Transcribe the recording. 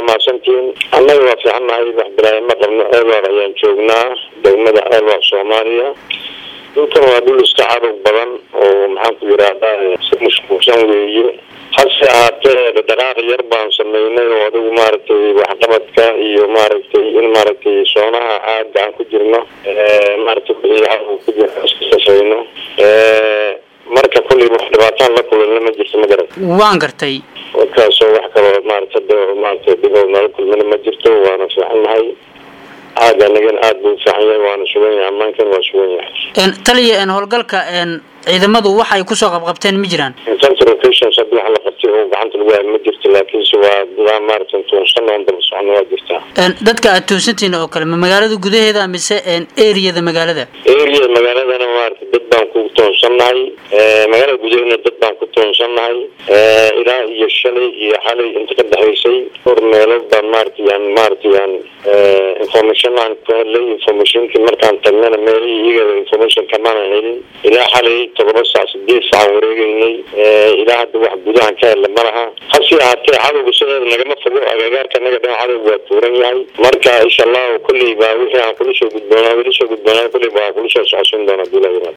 mahadsantihiin annaga waa fiicannahay wax bilaayama qabno eelwar ayaan joognaa degmada eelwar soomaaliya dhulkan waa dhul iska cadog badan oo maxaan ku yidhaahdaa si mashquulsan weeye hase ahaatee dhaqdhaqaaq yar baan sameynay oo adigu maaragtay waxqabadka iyo maaragtay in maaragtay soonaha caaga aan ku jirno maaragtay wixii cadowga ku jira iskasafeyno marka kulley wax dhibaataan la kulanna ma jirto ma garan waan gartay markaasoo wax kaloo maaragta maaragtay dhiboo nala kulmana ma jirto waana fiican nahay caaga anagan aada buu ufiican yahay waana sugan yahay ammaankan waa sugan yahay taliya howlgalka ciidamadu waxay kusoo qabqabteen ma jiraan infantry operations hadii wax la qabtay oo gacanta lagu hayo ma jirto laakiinse waa gudaa maaragtay tuunsan oon daba socno waa jirtaa dadka aad tuunsantihiin oo kale ma magaalada gudaheeda mise areada magaalada area magaaladana maaragtay dad baan ku toonsannahay magaalada gudaheedna dad baan ku toonsannahay ilaa iyo shalay iyo xalay inta ka dhexaysay dhowr meelood baan maaragtay yaan maaragtay yaan information aan ku helay informationkii markaan tagnana meelihii iyaga information kamaanan helin ilaa xalay todoba saac sideed saac wareegeynay ilaa hadda wax gudahan ka hela ma laha hase ahaatee cadowga sideeda nagama fogo agagaarka naga dhan cadowga waa tuuran yahay marka insha allahu kulley baa wixii aan kula soo gudboonaa weli soo gudboonaa kulley baa kula soo socodsiin doona hadii la yiraahdo